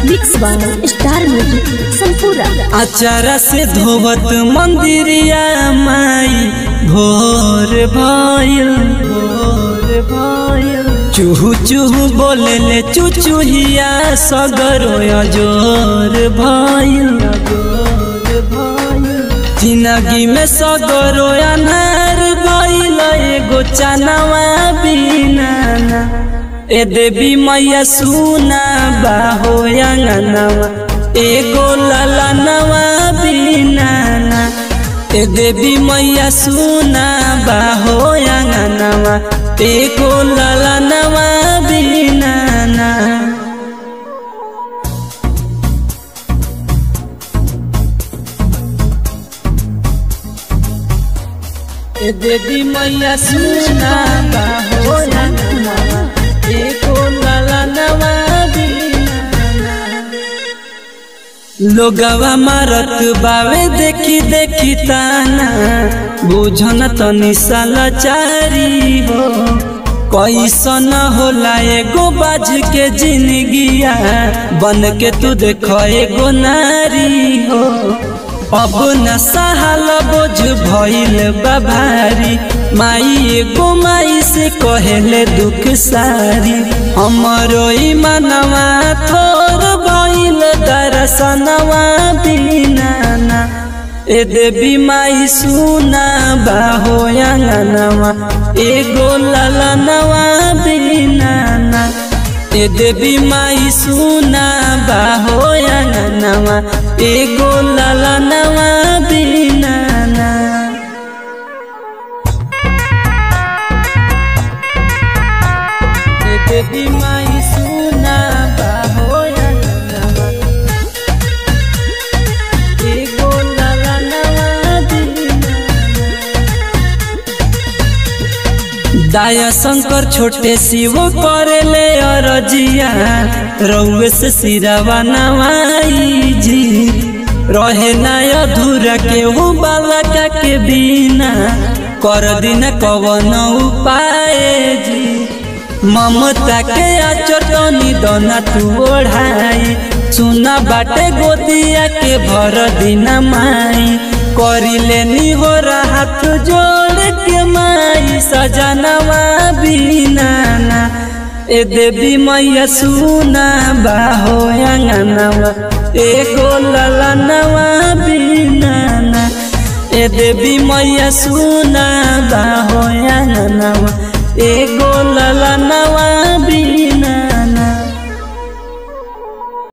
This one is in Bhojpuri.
मिक्स बाय स्टार म्यूजिक संपूरा अचारा से धोवत मंदिरिया माई भोर भयल भोर भयल चूहू चूहू बोले ले चुचुहिया सगरो अजोर भयल अजोर भयल जिंदगी में सगरो अनार भइल एगो चनवा बिना ए देवी मैया सुना बाहो अंगनवा एगो ललनवा बिना ए देवी मैया सुना बाहो अंगनवा एगो ललनवा बिना ए देवी मैया सुना बाहो अंगनवा एगो ललनवा बिना लोगवा मारत बावे देखी देखी ताना बुझन तनी सालाचारी हो कैसन होला एगो बाज के जिंदगिया बन के तू देख एगो नारी हो अब न सहल बोझ भइल बाभारी माई एगो माई से कहेले दुख सारी हमरो मनवा थोर भइल दर्शनवा बिना ए देवी माई सुना बाहो अंगनवा एगो ललनवा बिना ए देवी माई सुना बाहो अंगनवा एगो ललनवा बिना ए देवी माई सुना बाहो अंगनवा एगो ललनवा बिना दाया शंकर छोटे शिव करेले अरजिया रउए से सिरावा नवाई जी रहे ना अधूरा के वो बालका के बिना कर दिन कवन उपाय जी ममता के आचटनी दोना तू ओढ़ाई सुना बाटे गोदिया के भर दिन माई करी लेनी हो हाथ जोड़ के माई सजनवा बिना ए देवी मैया सुना बाहो अंगनवा एगो ललनवा बिना ए देवी मैया सुना बाहो अंगनवा एगो ललनवा